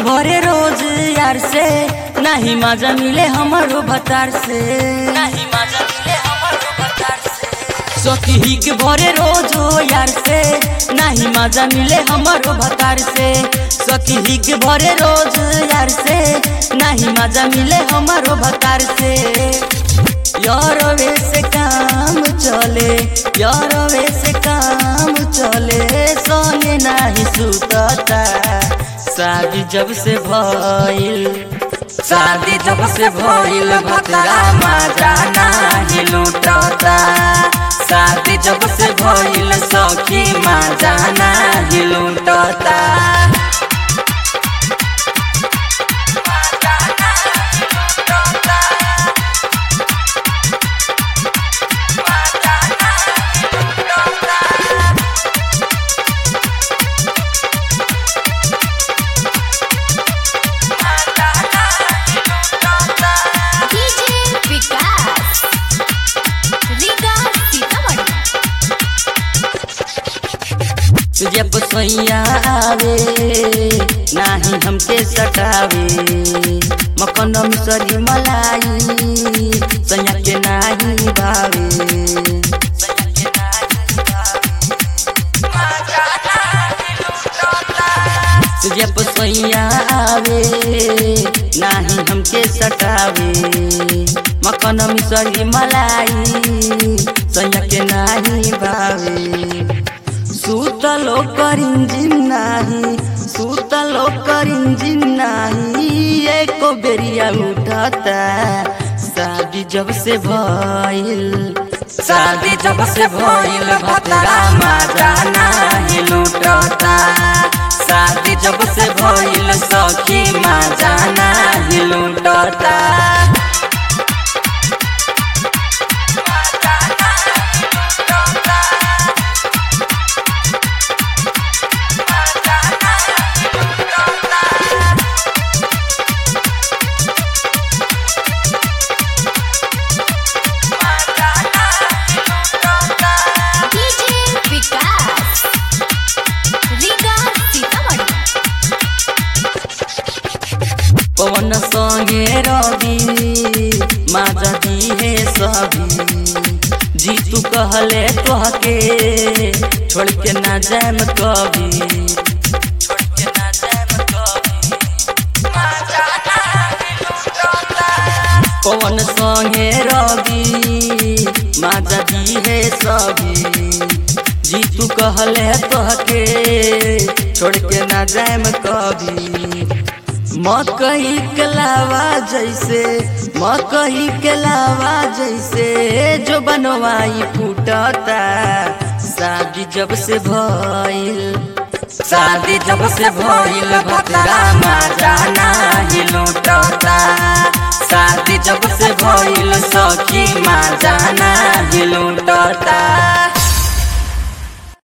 भरे रोज यार से नहीं मजा मिले हमारो भतार से नहीं मजा मिले हमारो भतार से सखी के भरे रोज हो यार से नहीं मजा मिले हमारो भतार से सखी के भरे रोज यार से नहीं मजा मिले हमारो भतार से यार वे से काम चले यार वे से काम चले सोने नहीं सुतता शादी जब से भइल शादी जब से भइल भतरा मजा नाही लूटता शादी जब से भइल सखी मजा नाही लूटता डीजे विकास रीगा सीतामढ़ी तुझे पसैया आवे नाही हमके सटावे मकन मिसरी मलाई सैया के नाही भावे तुझे पसैया आवे नाही हमके सटावे मकन मिसरी मलाई सैया के नाही भावे सुतलो करिंजिन नाही सुतलो करिंजिन नाही एको बेरिया उठता शादी जब से भइल शादी जब से भइल भतरा मजा नाही लूटता शादी जब से भइल सखी मजा नाही लूटता डीजे विकास रीगा सीतामढ़ी पवन संगे रवि माजा दी है सभी जीतू कहले तोहके छोड़ के ना जाम कभी छोड़ के ना जाम कभी पवन संगे रवि माजा दी है सभी जीतू कहले तोहके छोड़ के ना जाम कभी मकई के लावा जैसे मकई के लावा जैसे जो बनवाई फूटता शादी जब से भइल शादी जब से भइल भतरा मजा नाही लूटता शादी जब से भइल सखी मजा नाही लूटता